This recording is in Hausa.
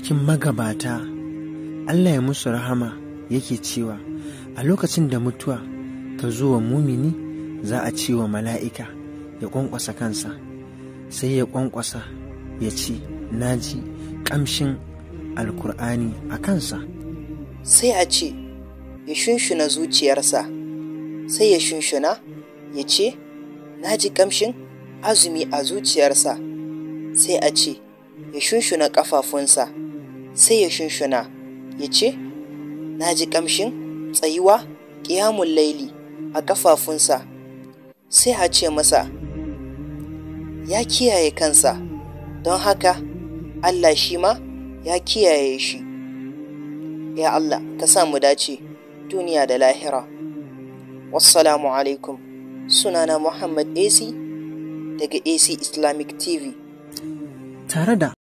cikin magabata Allah ya musu rahama yake cewa a lokacin da mutuwa ta zo wa mumini za a ce wa mala'ika ya ƙwanƙwasa kansa sai ya ƙwanƙwasa ya ce na ji ƙamshin alkur'ani a kansa sai a ce ya shunshuna zuciyarsa sai ya shunshuna ya ce na ji ƙamshin azumi a zuciyarsa sai a ce ya shunshuna ƙafafunsa sai ya shunshuna ya ce na ji ƙamshin tsayuwa ƙiyamun laili a ƙafafunsa sai a ce masa ya kiyaye kansa don haka Allah shi ma ya kiyaye shi ya Allah ka sa mu dace duniya da lahira wassalamu alaikum sunana Muhammad AC daga AC Islamic TV tare da